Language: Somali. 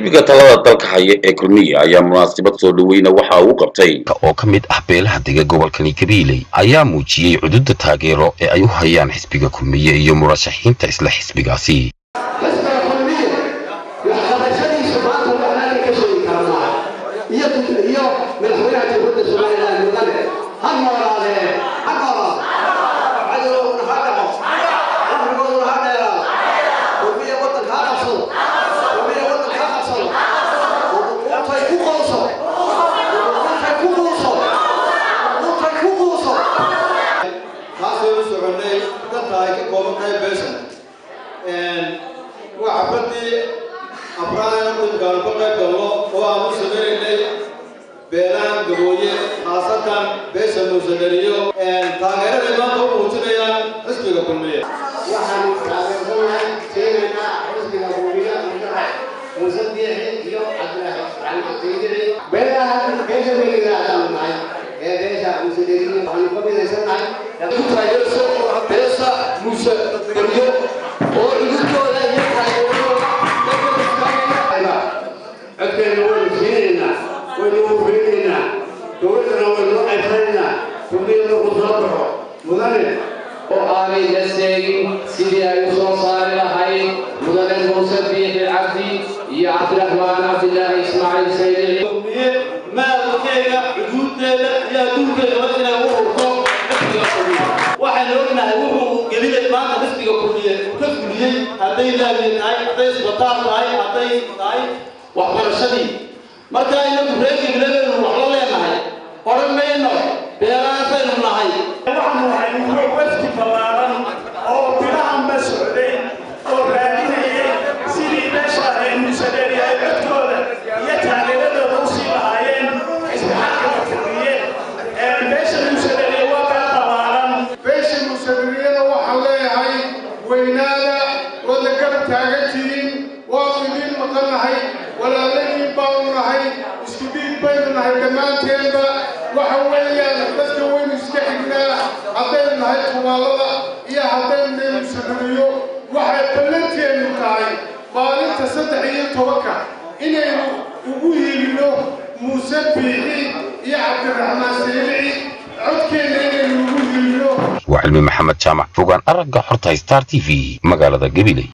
xisbiga talada dalka haya ee kulmiya ayaa munaasabad soo dhoweyna waxa uu qabtay oo ka mid ah beelaha dega gobolkani gabiiley ayaa muujiyey cududa taageero ee ay u hayaan xisbiga kulmiye iyo murashaxiinta isla xisbigaasi xisbiga kulmiye waxqabashadiisa maanta waxaan ka sheegi karnaa iyo iyo madaxweynaha jamhuuriyadda somaliland mudane ha noolaadee ha noolaado cadowguna ha dhaco cumrigooduna ha dheeraado kulmiye waddanka ha qabsado kulmiye waddanka ha qabsado untay ku qooso untay ku quuso untay ku quuso taasaynu soconnay dadka ay ka kooban tahay beeshan waa xafladii afraad dhulkaan ka qayb galno oo aan u sameynaynay beelahan gabooye khaasatan beesha muusadhaliyo taageeraday maanta u muujinayaan xisbiga kulmiye waxaanu taageersannahay siinaynaa xisbiga hubiya muuse biixi iyo cabdiraxmaantiidiri beelaha beesha weligaadaanu nahay ee beesha muuse deriyo waxaanu ka midaysannahay ku taageerso beesha muuse deriyo oo cudurkooda iyo taageeradooda codkeena waynu siinaynaa waynu ufeynaynaa dowladdana waynu ayfanaynaa kulmiyada ku soo baxo mudane oo aanay la seegin sidii ay u soo saari lahayd mudane muuse biixi cabdi iyo cabdiraxmaan cabdilaahi ismaaciil saydici kulmiye maalkeega xuduudeeda iyo adduunkeedaba inay u urto xisbiga kulmiye waxaynu ognahay wuxuu gelinay maanta xisbiga kulmiye uu ka fuliyey hadday laamiye tahay hadday isbitaal tahay hadday tahay waxbarashadii marka inagu reerkiibiladeenu wax la leenahay odhan mayno beelahaasaynu nahay waxaanu hayno wafdi ballaaran oo bilahanba socday oo raadinayay sidii meesha ay musadeeri ay codkooda iyo taageeradooda u sii lahaayeen xisbi xaqika kulmiye meesha musadeeriya waa beel ballaaran beesha musadiriyada waxaan leeyahay weynaada wada garab taagan tihiin waanu idiin maqannahay walaalayiin baanu nahay isku dhiig baynu nahay dhammaanteenba waxa weeyaan dadka waynu iska xignaa haddaynu nahay tubaalada iyo haddaynu nahay musadiriyo waxay ballanteenu tahay maalinta saddex iyo tobanka inaynu ugu hiilino muuse biixi iyo cabdiraxmaan saylici codkeenna inaynu ugu hiilino waa cilmi maxamed jaamac fogaan aragga xorta star t v magaalada gabiley